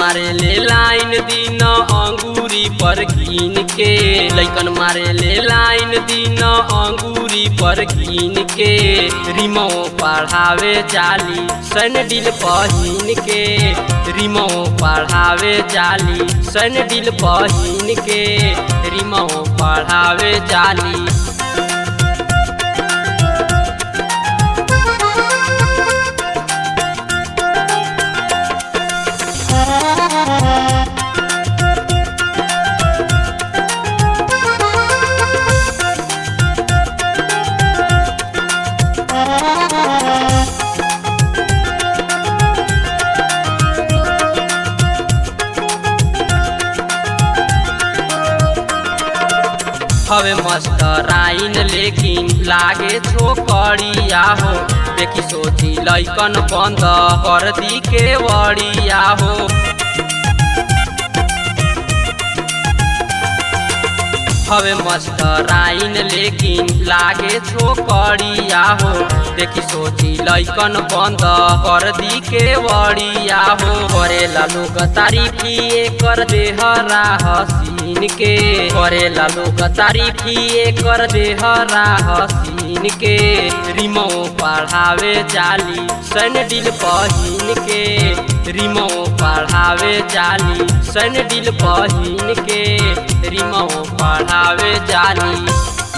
मारे ले लाइन दिन अंगूरी पर कीन के लैकन मारे ले लाइन दिन अंगूरी पर कीन के रिमो पढ़ावे जाली सैंडल पहिन के रिमो पढ़ावे जाली सैंडल पहिन के रिमो पढ़ावे जाली हवे मस्टर आइन लेकिन लागे छोकरिया हो देखी सोची लैकन बंद कर दी के वड़िया हो हवे मस्टर आइन लेकिन लागे छोकरिया हो देखी सोची लैकन बंद कर दी के वड़िया हो करेला लोग तारीफी कर दे हरा हसीन के करेला लोग तारीफी कर दे हरा हसीन के रिमो पढ़ावे जाली सैंडल पहिन के रिमो पढ़ावे जाली सैंडल पहिन के रिमो पढ़ावे जाली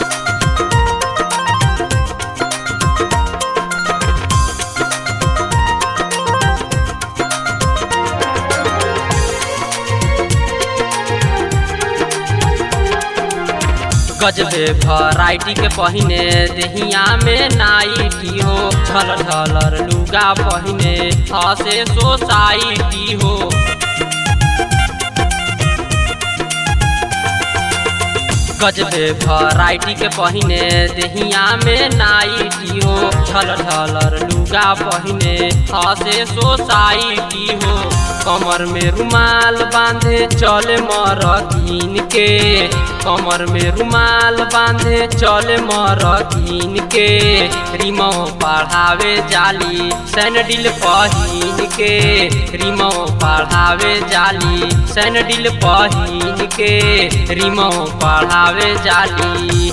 गजबे भराइटी के पहिने देहिया में नाइटी हो छल ढलर लुगा पहिने हसे सोसाइटी हो गजबे भराइटी के पहिने देहिया में नाइटी हो छल ढलर लुगा पहिने हसे सोसाइटी हो कमर में रुमाल बांधे चले मरकीन के कमर में रुमाल बांधे चले मरकीन के रिमो पढ़ावे जाली सैंडल पहिन के रिमो पढ़ावे जाली सैंडल पहिन के रिमो पढ़ावे जाली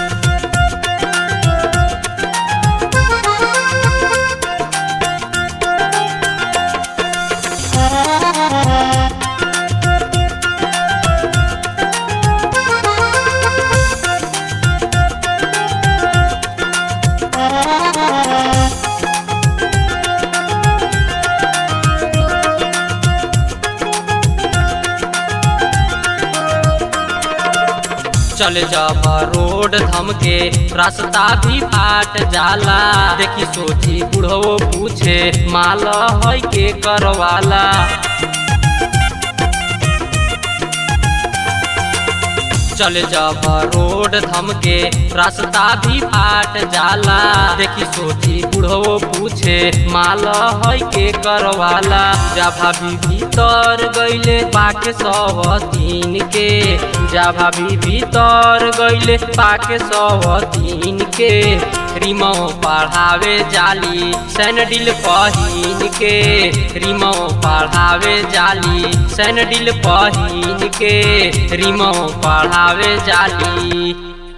चले जब रोड धमके रास्ता भी फाट जाला देखी सोची बुढ़ो पूछे माल है के करवाला चले जब रोड धमके रास्ता भी फाट जाला देखी सोची बुढ़ो पूछे माल है के करवाला जा भाभी भीतर गईले पाके सब तीन के जा भाभी भीतर गईले पाके सब तीन के रिमो पढ़ावे जाली सैंडल पहिन के रिमो पढ़ावे जाली सैंडल पहिन के रिमो पढ़ावे जाली